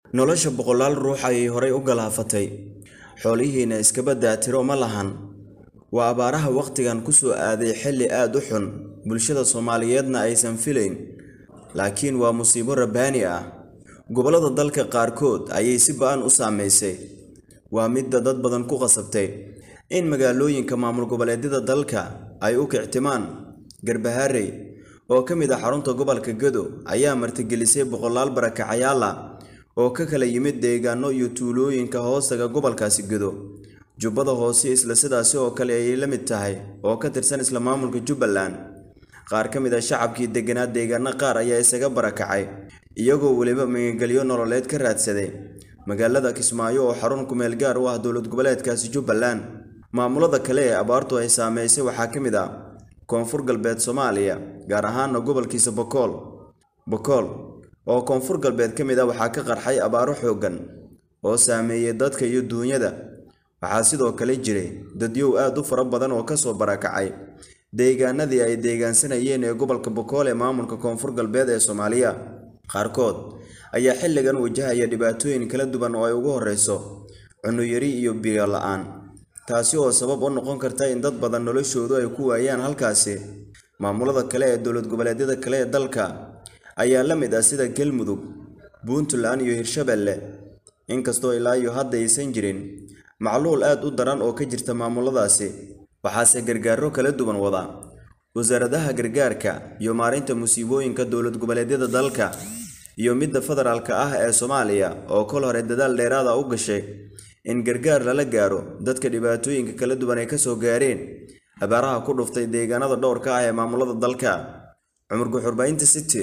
nolosha boqolaal ruux ayay horay u galaafatay xoolihiina iskaba daatiro ma lahan waa abaaraha wakhtigan ku soo aaday xilli aad u xun bulshada soomaaliyeedna aysan filayn laakiin waa musiibo rabbaani ah gobollada dalka qaarkood ayay si ba-an u saamaysay waa midda dad badan ku qasabtay in magaalooyinka maamul goboleedyada dalka ay u kictimaan garbaharey oo ka mid ah xarunta gobolka gado ayaa martigelisay boqolaal barakacayaal ah oo ka kala yimid deegaano iyo tuulooyinka hoostaga gobolkaasi gado jubbada hoose isla sidaasi oo kale ayay la mid tahay oo ka tirsan isla maamulka jubbaland qaar ka mid ah shacabkii degganaa deegaano qaar ayaa isaga barakacay iyagoo weliba magangelyo nololeed ka raadsaday magaalada kismaayo oo xarun kumeel gaar u ah dowlad goboleedkaasi jubbaland maamulada kale ee abaartu ay saameysay waxaa ka mid ah koonfur galbeed soomaaliya gaar ahaana gobolkiisa bokool bokool oo koonfur galbeed ka mid ah waxaa ka qarxay abaaro xooggan oo saameeyey dadka iyo duunyada waxaa sidoo kale jiray dadyow aad u fara badan oo kasoo barakacay deegaanadii ay deegaansanayeen ee gobolka bokool ee maamulka koonfur galbeed ee soomaaliya qaarkood ayaa xilligan wajahaya dhibaatooyin kala duwan oo ay ugu horreyso cunuyari iyo biyo la-aan taasi oo sabab u noqon karta in dad badan noloshoodu ay ku waayaan halkaasi maamulada kale ee dowlad goboleedyada kale ee dalka ayaa la mid ah sida galmudug puntland iyo hirshabelle inkastoo ilaa iyo hadda aysan jirin macluul aad u daran oo ka jirta maamuladaasi waxaase gargaaro kala duwan wada wasaaradaha gargaarka iyo maarinta musiibooyinka dowlad goboleedyada dalka iyo midda federaalka ah ee soomaaliya oo kol hore dadaal dheeraada u gashay in gargaar lala gaaro dadka dhibaatooyinka kala duwan ay kasoo gaareen abaaraha ku dhuftay deegaanada dhowrka ah ee maamulada dalka cumar guxurbaynta city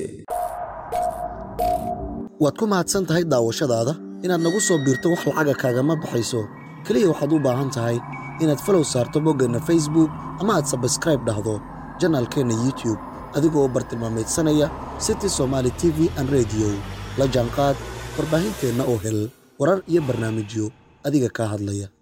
waad ku mahadsan tahay daawashadaada inaad nagu soo biirto wax lacaga kaagama baxayso keliya waxaad u baahan tahay inaad falow saarto boggeenna facebook ama aad sabskraib dhahdo janaalkeenna youtube adigoo bartilmaamaydsanaya city somaali t v an rediyo la jaanqaad warbaahinteenna oo hel warar iyo barnaamijyo adiga kaa hadlaya